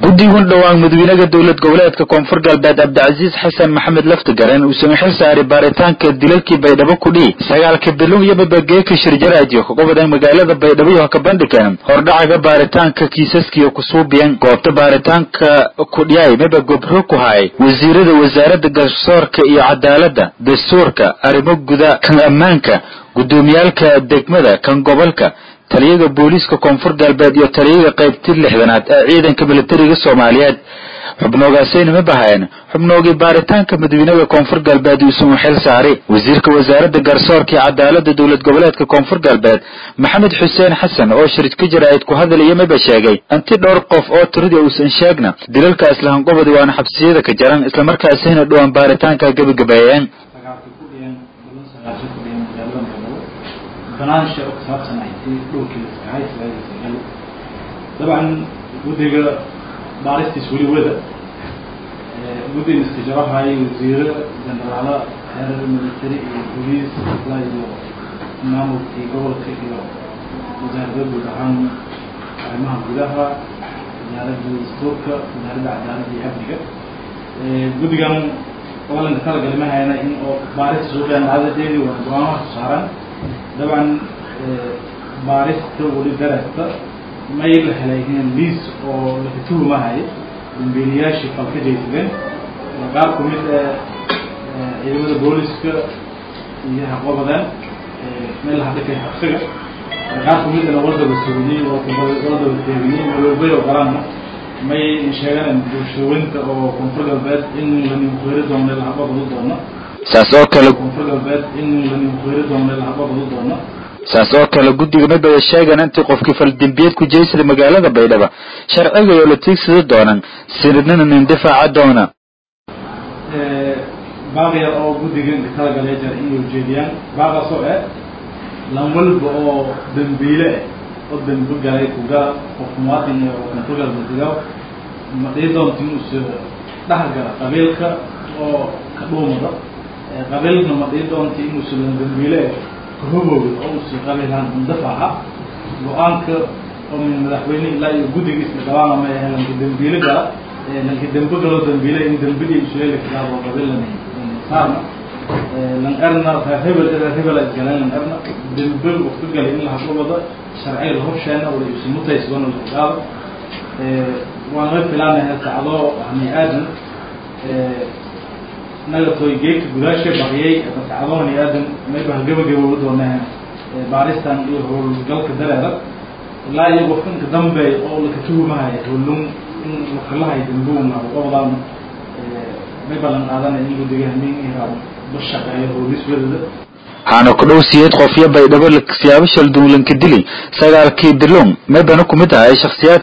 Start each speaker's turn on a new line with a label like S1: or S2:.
S1: guddigun dhowaan madaxweynaha dowlad goboleedka koonfur galbeed cabdicasiis xasan maxamed laftigaran uusan xil saaray baaritaanka dilalkii baydhabo kudhii sagaalka bilon iyo babageeka shirjaraadiyo ka gobodan magaalada baydhabo iyo hakabandhigan hordhacaga baaritaanka kiisaskiiyo kusuubiyan goobta baaritaanka kudhiyay maba gobro ku hay wasiirada wasaaradda garsoorka iyo cadaaladda dastuurka arrimo guda kan ammaanka guddoomiyaalka degmada kan gobolka taliyaga booliiska koonfur galbeed iyo taliyaga qaybtii lixdanaad ee ciidanka militariga soomaaliyeed xubnoogaasayna ma bahayn xubnoogii baaritaanka madaxweynaha koonfur galbeed uusan xil saaray wasiirka wasaaradda garsoorka iyo cadaaladda dowlad goboleedka koonfur galbeed maxamed xuseen xasan oo shirka jaraa'id ku hadalaya maba sheegay inti dhowr qof oo tiradii uusan sheegna dilalkaas lahanqobadi waana xabsiyada ka jaran islamarkaasina dhowaan baaritaanka gebagabeeyeen
S2: banaansha oo kasaabsan ahayd dhowrkii laskahay salaadiisa dabcan guddiga baaristiis weli wada guddiga istijarahay wasiiro jenaraalo xeerar military iyo boliis ilaa iyo maamulkii gobolka iyo wasaaradda guud ahaan arrimaha gudaha wasaaradda dastuurka wasaaradda cadaaladda iyo amniga guddigan olanka talagali ma hayna in oo baarista suuqeen caadadeedi waa go-aamaha ku saaran dabcan baarista weli darasta may la helay liis oo laka tuhumahayo dambiiliyaashii fal ka jaysadeen qaar ku mid ciidamada booliska iyo haqobadeen meel la hadhikay xabsiga qaar ku midana wadaba sugiyey wadaba teegiyey maloobay oo galaanna may sheeganeen bulshooyinka oo koonfur galbeed in la nimqeeri doono lahaqobadu doono
S1: saas oo kale
S2: koonfur galbeed in la nimqeeri doono lahaqobadu doono
S1: saas oo kale guddiga mabada sheegan intii qofkii faldembiyeed ku jeysada magaalada baydhaba sharciga oo la tiigsada doonan sinidnina nindifaaca doona
S2: baaqya oo guddiga inka talagalay jar inay ujeediyaan baaqaasoo eh lan walba oo dambiile ah oo dambi galay kuga qof muwaadin oo koonfur galbeediga ma dhii doonta inuusa dhex gala qabiilka oo ka dhuumada qabiilna ma dhii doonta inuusa lan dambiile kahobowda oo usi qabiilhaan indafaaca go-aanka oo min madaxweyne ilaa iyo guddiga isla gabaana ma ahe lanka dambiile gala lanka dambe galoo dambiile in dambidii isuleeli karaabo qabiilan saarna lan erna reer hebel reer hebela isgaleen lan erna dambe waqti galay in la hadlubada sharciga la horsheena wala isu mutaysdoona la ogaado waan la filaanayaa sacdoo hani aadan naga toy geedka gudaasha baqiyay sacdoo hani aadan mayba gabagabooba doonaa baaristan iyo howlgalka dareera ilaa iyo qofkanka dambe oo laka tuhumahaya howlun in lakalahay dambuun qabadaan mayba lan qaadanaya in gudiga hamin iraa bashaqeeyo howliswadada
S1: waxaana ku dhow siyeed qofyo baydhabo siyaabo shaldunlanka dili sagaalkii bilon maybana ku mid ahay shakhsiyaad